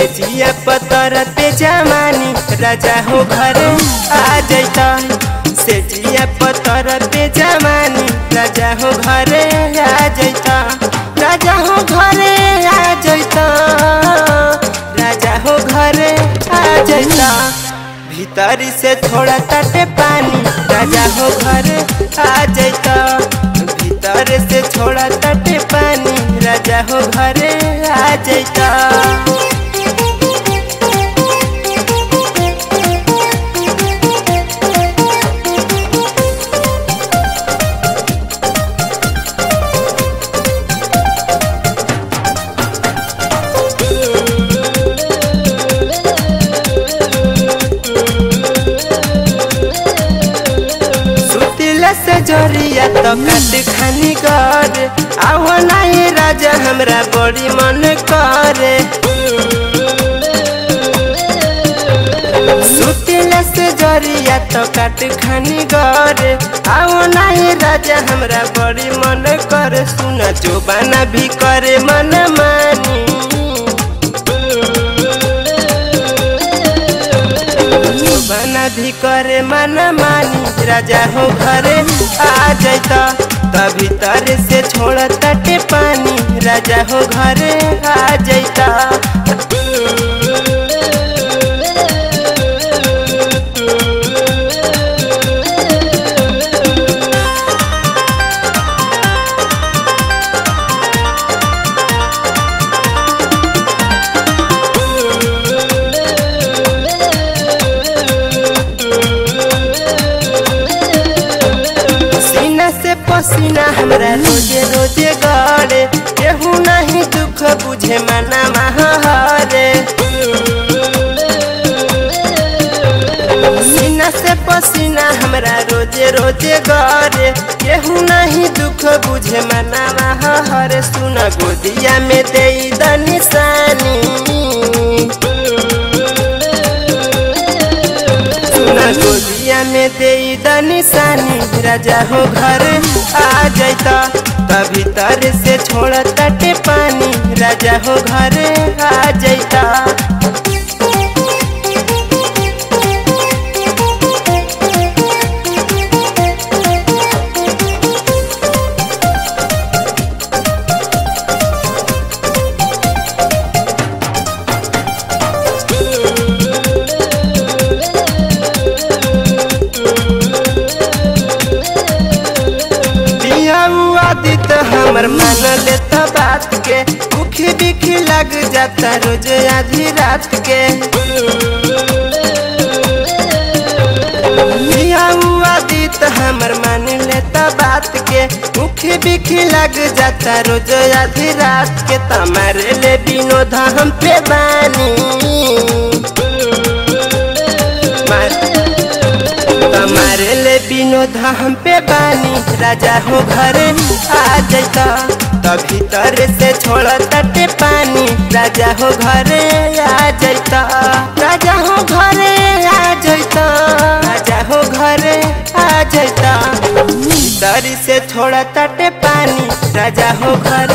से जिया पतर पे जमानी राजा हो घर आ जैता से जिया पतर पे जमानी राजा हो घरे आ जैता राजा हो घरे आ जैता राजा हो घरे आ जैता भीतरी से थोड़ा तटे पानी राजा हो घरे आ जैता भीतर से थोड़ा तटे पानी राजा हो घरे आ जैता सुतिला से जोरिया तो कट खानी कर आओ नहीं राजा हमरा बड़ी मन करे सुतिला से जोरिया तो कट खानी कर आओ नहीं राजा हमरा बड़ी मन करे सुन जो बना भी करे मन मानी बना भी करे मन मानी राजा हो घरे आ जैता तभी तर से छोड़ तटे पानी राजा हो घरे आ जैता सीना से पसीना हमरा रोजे रोजे गड़े केहू नहीं दुख बुझे मना महारे सीना से पसीना हमरा रोजे रोजे गड़े केहू नहीं दुख बुझे मना महारे सुन गोदिया में दे द निशानी सुना गोदिया में दे द निशानी राजा हो घर आ जैता तभी तर से छोड़ तटे पानी राजा हो घर आ जैता आदित हमर मान लेता बात के मुखी बिखी लग जाता रोज आधी रात के आदित हमर मान लेता बात के मुखी बिखी लग जाता रोज आधी रात के तमारे ले विनोद हम पे बानी हमारे ले विनोद हम पे बानी राजा हो घरे आ जैता तभी तर से छोड़ तटे पानी राजा हो घरे आ जैता राजा हो घरे आ जैता राजा हो घरे आ जैता तरी से छोड़ तटे पानी राजा हो घरे